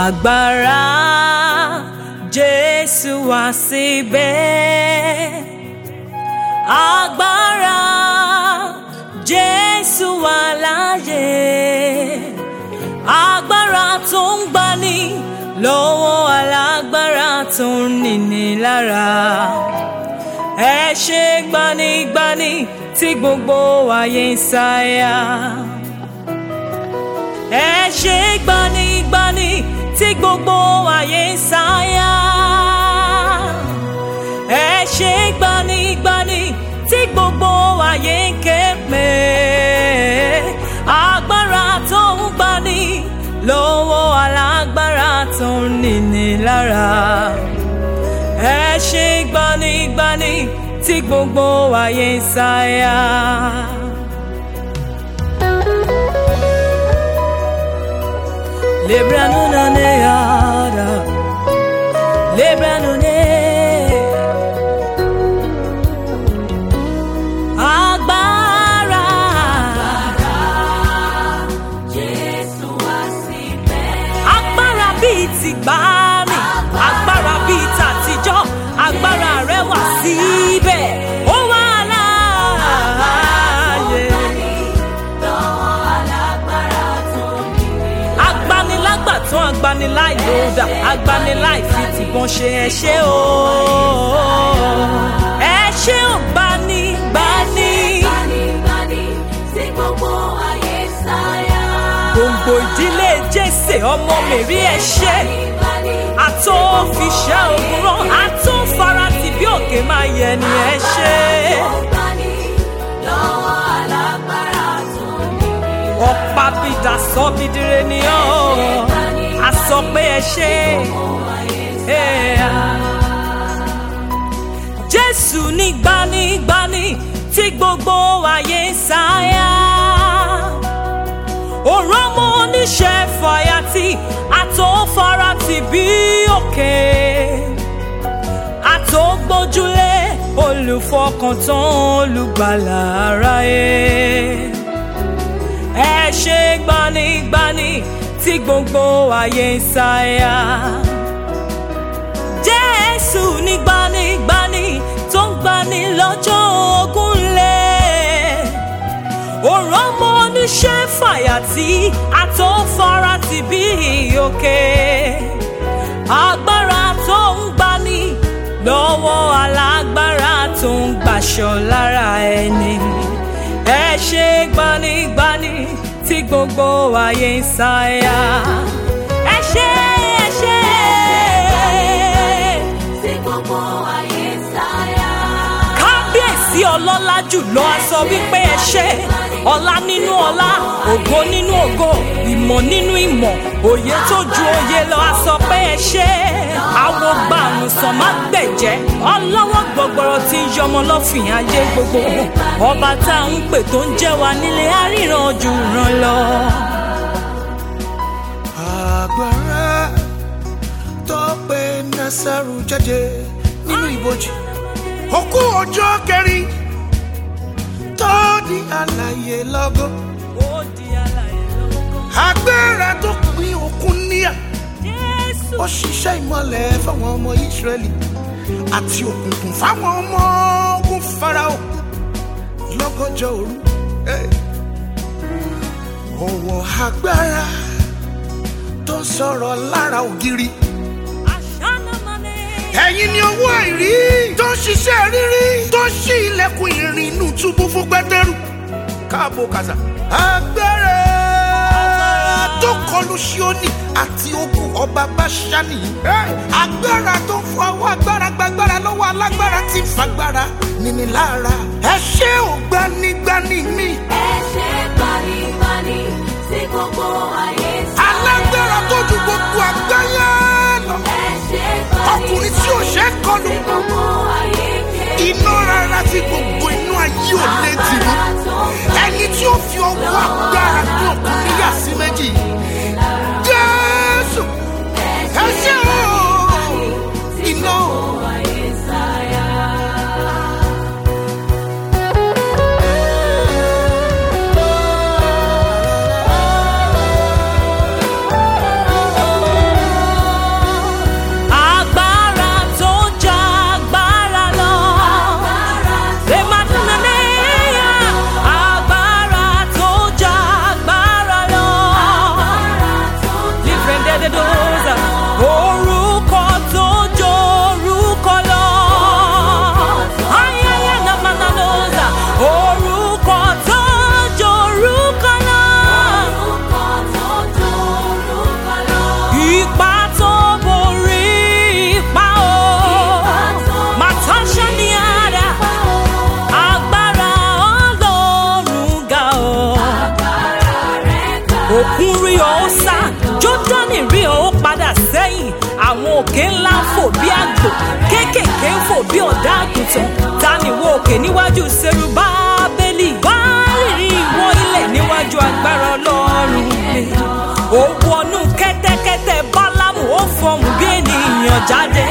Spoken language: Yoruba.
agbára Jésù wá síbẹ̀ agbára Jésù wà láyé agbára tó ń gbani lọ́wọ́ alágbára tó ń nini lára ẹ ṣe gbanigbani tí gbogbo ayé ń sáyà ẹ ṣe gbanigbani tí gbogbo ayé ń sáyà ẹ ṣe gbanigbani tí gbogbo ayé ń ké pè agbára tó ń gbani lọ́wọ́ alágbára tó ń nini lára ẹ ṣe gbanigbani tí gbogbo ayé ń sáyà. Lebranunane yada, lebranune. Agbára. Agbára bíi ti gbani, agbára bíi tàtijọ́, agbára rẹ̀ wà síbẹ̀, ó wà láàyè. agbanilágbàtàn agbaniláì lòdà agbaniláì fi tìbọn ṣe ẹ ṣé o ẹ ṣé ò gbani gbani gbòǹgbò ìdílé jésè ọmọ mèrí ẹ ṣé àtó fiṣẹ́ ogun rán àtó farati bí òkè máa yẹ ni ẹ ṣé ọ̀pá bìdà sọ bìdìrẹ ni ọ́ a sọ pé ẹ ṣé. Jésù ní gbanigbani tí gbogbo ayé ń sáyà. Òrán mọ́ oníṣẹ́ fàyàtì àtòfarati bí òkè. Àtògbójúlé olùfọkàntán olùgbàlà aráyé ẹ ṣe gbanigbani tí gbogbo ayé ń sáyà. Jésù ní gbanigbani tó ń gbani lọ́jọ́ ogun lẹ̀. Òrán mọ́ oníṣẹ́ fàyàtì àtòfarati bí òkè. Agbára tó ń gbani lọ́wọ́ alágbára tó ń gbàṣọ lára ẹni. Ẹ ṣe gbanigbani tí gbogbo ayé ń sáyà. Ẹ ṣe ẹ ṣe. Kábíyèsí ọlọ́lá jùlọ a sọ wípé ẹ ṣe. Ọlá nínú ọlá, ògo nínú ògo, ìmọ̀ nínú ìmọ̀, òye tó ju òye lọ a sọ pé ẹ ṣe. Àwo gbàrún sàn má gbẹ̀jẹ́, ọlọ́wọ́ gbọgbọrọ tí ń yọmọ lọ́fìn ayé gbogbo. Ọba tá à ń pè tó ń jẹ́ wa nílé àríran jù ràn lọ. agbára tó pe nasaru jáde nínú ibojì òkú ọjọ́ kẹrin tó di àlàyé lọ́gọ́ Ó di alààyè lọ́kàn. agbára tó pín òkun níyà Jésù. ó ṣiṣẹ́ ìmọ̀lẹ̀ fáwọn ọmọ Ísírẹ́lì àti òkùnkùn fáwọn ọmọ ogun Fáráò lọ́gọ́jọ́ òru. Hey. Ọwọ́ agbára tó ń sọ̀rọ̀ lára ògiri. Àṣánamọ́ni. Ẹ̀yin ni owó àìrí tó ń ṣiṣẹ́ rírí tó ń ṣí ilẹ̀kùn ìrìn inú túbú fún Pétérù. Káàbọ̀ kàzà. Agbára tó kọlu Ṣíónì àti ogun ọba Báṣánì. Agbára tó ń fọwọ́ agbára gbàgbára lọ́wọ́ alágbára tí ń fagbára níní lára. Ẹ ṣé ò gbanigbani mi. Alágbára tó ju gbogbo àgbáyé lọ. Ọkùnrin tí ò ṣe é kọlu. Iná rárá tí gbogbo inú ayé ò lè tì mú. Ẹni tí ó fi ọwọ́ agbára ní òkun níyà sí méjì. Jésù ẹ ṣé o. Iná àwọn òkè ńlá ń fò bí àgbò kéékèèké ń fò bí ọ̀dà àgùntàn ta ni wo òkè níwájú Serubábélì wárìrì ìwọ ilẹ̀ níwájú agbára ọlọ́run mi ó wọnú kẹ́tẹ́kẹ́tẹ́ bálámù ó fọhùn bí ènìyàn jáde